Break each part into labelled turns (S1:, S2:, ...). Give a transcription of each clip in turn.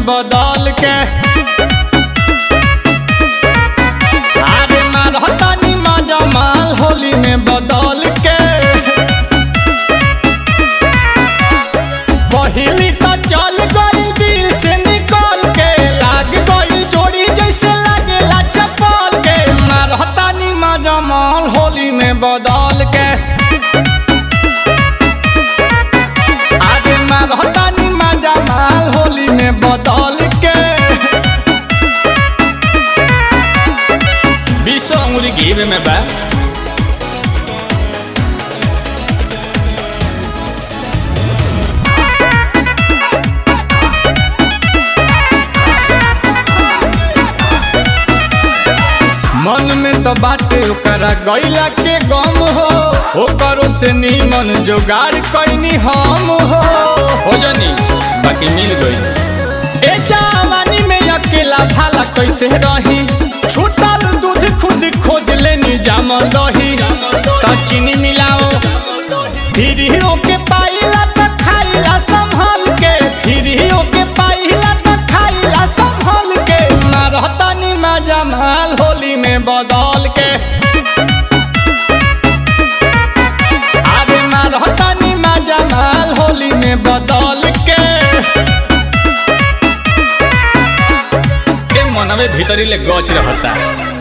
S1: में बदल के अरे मारतानी मजा माल होली में बदल के पहिली तो चल गई दिल से निकल के लाग गई जोड़ी जैसे लागेला चपल के मारतानी मजा माल होली में बदल के आगे मारतानी मजा माल होली में बदल के बीसो अंगुली घी में बा मन में तो बाटे ओकरा गैला के गम हो ओकरो से नीमन जोगाड़ कैनी हम हो हो जानी बाकी मिल गई ए जवानी में अकेला भाला कैसे रही छूटल दूध खुद खोज लेनी जामल दही तो चीनी मिलाओ फिर के पाइला तो खाइला संभल के फिर के पाइला तो खाइला संभल के मारतानी मजा माल होली में बदल के आगे मारतानी मजा माल होली में बदल के के मनवे भीतरी ले गच रहता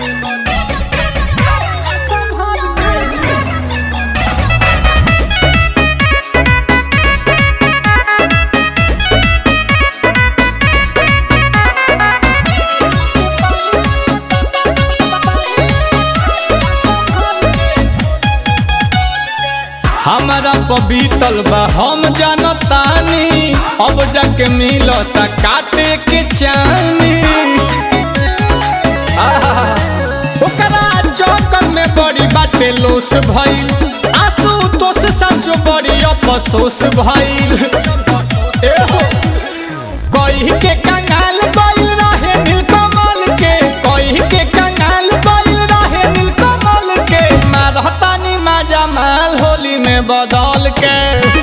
S1: हमारा पबीतल बा हम जानतानी अब जाके मिलता काटे के चानी आहा, ओकरा चौकर में बड़ी बाटे लोस भइल आंसू तोस समझो बड़ी अफसोस भइल एहो कही के कंगाल गइल रहे नीलकमल के कही के कंगाल गइल रहे नीलकमल के मारतानी मजा माल होली में बदल के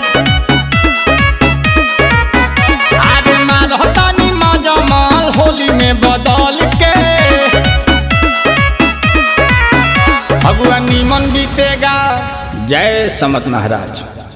S1: आगे मारतानी मजा माल होली में बदल के भगवान नीमन बीतेगा जय समत महाराज